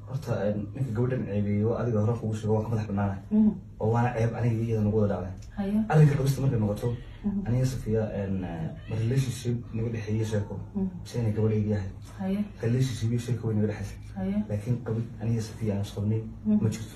horta ninka gabadhan ceebeeyo adiga hore kugu sheego waan ka madax banaanahay oo waana ceeb aniga iyada nagu wada dhacday haye arrinka qabista markay noqoto aniga safiya ma relationship naga dhexeeye sheeko mise inay gabadhayga yahay haye relationship iyo sheeko way naga dhexaysa haye laakiin qabid aniga safiya aan isqabnay ma jirto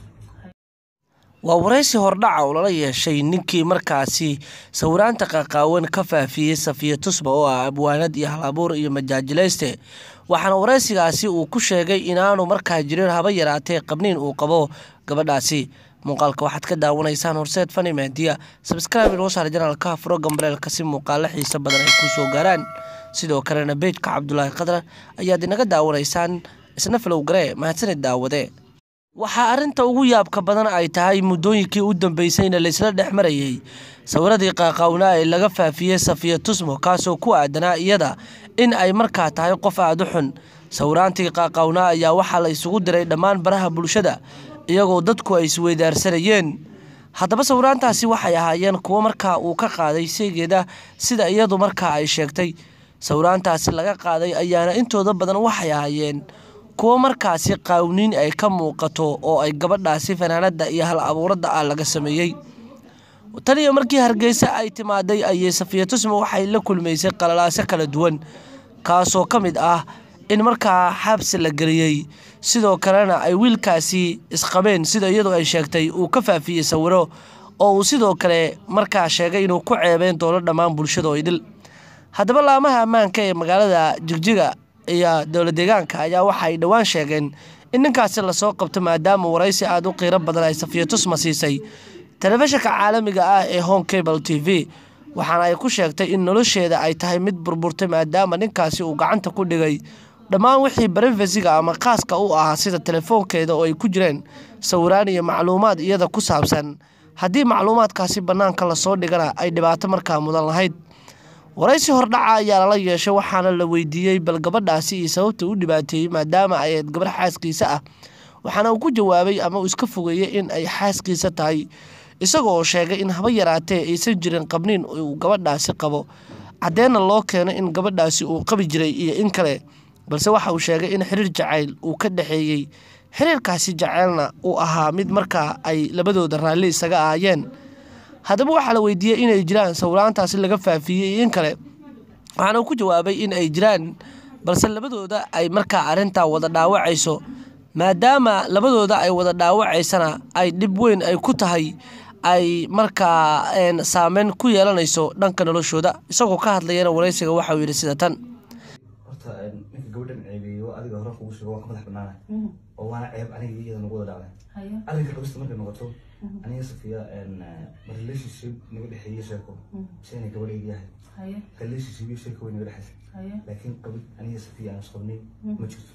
waa waraysi hordhaca oo lala yeeshay ninkii markaasi sawiraanta qaqaawan ka faafiyey safiya tusba oo ah abwaanad iyo halabuur iyo majaajilayste waxaana waraysigaasi uu ku sheegay inaanu markaa jirin haba yaraatee qabniin uu qabo gabadhaasi muuqaalka waxaad ka daawanaysaan horseed fani mahdiya sabscribe inoo saar janaalka furo gambaleelka si muuqaalo xiiso badan ay kuu soo gaaraan sidoo kalena beejka cabdulaahi khadrar ayaad inaga daawanaysaan isna falow garee mahadsanid daawade waxaa arrinta ugu yaabka badan ay tahay muddooyinkii u dambeysayna laysla dhex marayey sawiradii qaaqaawnaa ee laga faafiyey safiya tusmo kaasoo ku aadanaa iyada in ay markaa tahay qof aada u xun sawiraantii qaaqaawnaa ayaa waxaa la isugu diray dhammaan baraha bulshada iyagoo dadku ay isweydaarsanayeen haddaba sawiraantaasi waxay ahaayeen kuwo markaa uu ka qaaday seegeeda sida iyadu markaa ay sheegtay sawiraantaasi laga qaaday ayaana intooda badan waxay ahaayeen kuwo markaasi qaawniin ay ka muuqato oo ay gabadhaasi fanaanada iyo hal abuuradda ah laga sameeyey tan iyo markii hargeysa ay timaaday ayay safiya tusmo waxay la kulmaysay qalalaaso kala duwan kaasoo ka mid ah in markaa xabsi la geliyey sidoo kalena ay wiilkaasi isqabeen sida iyadu ay sheegtay uu ka faafiyey sawiro oo uu sidoo kale markaa sheegay inuu ku ceebeyn doono dhammaan bulshada oo idil haddaba laamaha ammaanka ee magaalada jigjiga iyo dowla deegaanka ayaa waxa ay dhowaan sheegeen in ninkaasi lasoo qabto maadaama waraysi aada u qiiro badan ay safiya tusma siisay telefishinka caalamiga ah ee home cable t v waxaana ay ku sheegtay in nolosheeda ay tahay mid burburtay maadaama ninkaasi uu gacanta ku dhigay dhammaan wixii barefesiga ama khaaska u ahaa sida telefoonkeeda oo ay ku jireen sawiraan iyo macluumaad iyada ku saabsan haddii macluumaadkaasi bannaanka lasoo dhigana ay dhibaato markaa mudan lahayd waraysi hordhaca ayaa lala yeeshay waxaana la weydiiyey bal gabadhaasi iyo sababta u dhibaateeyey maadaama ay ayd gabarh xaaskiisa ah waxaana uu ku jawaabay ama uu iska fogeeyey in ay xaaskiisa tahay isagoo sheegay in haba yaraatee aysan jirin qabniin uu gabadhaasi qabo caddeenna loo keeno in gabadhaasi uu qabi jiray iyo in kale balse waxa uu sheegay in xiriir jacayl uu ka dhexeeyey xiriirkaasi jaceylna uu ahaa mid markaa ay labadooda raalli isaga ahaayeen haddaba waxaa la weydiiyey inay jiraan sawiraantaasi laga faafiyey iyo in kale waxaana uu ku jawaabay in ay jiraan balse labadooda ay markaa arrintaa wada dhaawacayso maadaama labadooda ay wada dhaawacaysana ay dhib weyn ay ku tahay ay markaa saameyn ku yeelanayso dhanka noloshooda isagoo ka hadlayana waraysiga waxauu yidhi sida tan horta ninka gabadhan ceebeeyo adiga hore kugu sheego waan ka madax banaanahay oo waana ceeb aniga iyada nagu wada dhacday haye arrinka qabista markay noqoto aniga safiya ma relationship naga dhexeeye sheeko mise inay gabadhayga yahay haye relationship iyo sheeko way naga dhexaysa haye laakiin qabid aniga safiya aan isqabnay ma jirto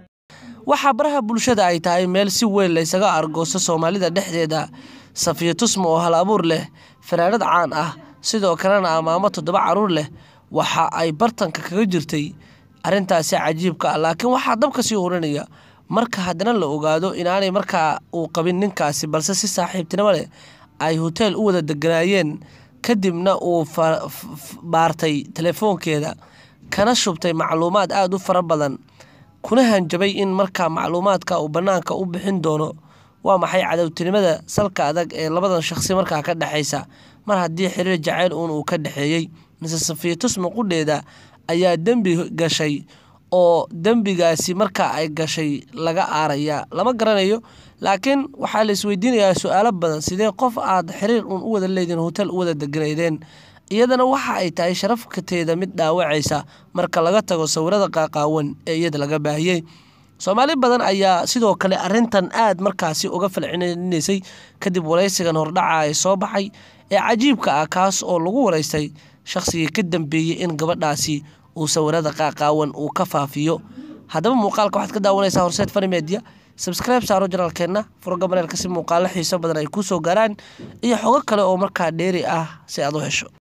waxaa baraha bulshada ay tahay meel si weyn laysaga argoosto soomaalida dhexdeeda safiya tusma oo hal abuur leh fanaanad caan ah sidoo kalena amaamo toddoba caruur leh waxa ay bartanka kaga jirtay arrintaasi cajiibka ah laakiin waxaa dabka sii oranaya marka haddana la ogaado inaanay markaa uu qabin ninkaasi balse si saaxiibtinimo leh ay hoteel u wada deganaayeen kadibna uu baartay telefoonkeeda kana shubtay macluumaad aada u fara badan kuna hanjabay in markaa macluumaadka uu bannaanka u bixin doono waa maxay cadowtinimada salka adag ee labadan shaqsi markaa ka dhexaysa mar haddii xiriir jacayl uun uu ka dhexeeyey mise safiya tusma qudheeda ayaa dembi gashay oo dembigaasi markaa ay gashay laga aaraya lama garanayo laakiin waxaa la isweydiinayaa su-aalo badan sidee qof aad xiriir uun u wada leediin hotel u wada deganaydeen iyadana waxa ay tahay sharafkateeda mid dhaawacaysa marka laga tago sawirada qaaqaawan ee iyada laga baahiyey soomaali badan ayaa sidoo kale arintan aad markaasi uga falcelinaysay kadib waraysigan hordhaca ee soo baxay ee cajiibka ah kaas oo lagu waraystay shaqsigii ka dambeeyey in gabadhaasi uu sawirada qaaqaawan uu ka faafiyo haddaba muuqaalka waxaad ka daawanaysaa horseed fani media sabscribe saaro janaalkeenna furo gabareelka si muuqaalo xiiso badan ay kuu soo gaaraan iyo xogo kale oo markaa dheeri ah si aad u hesho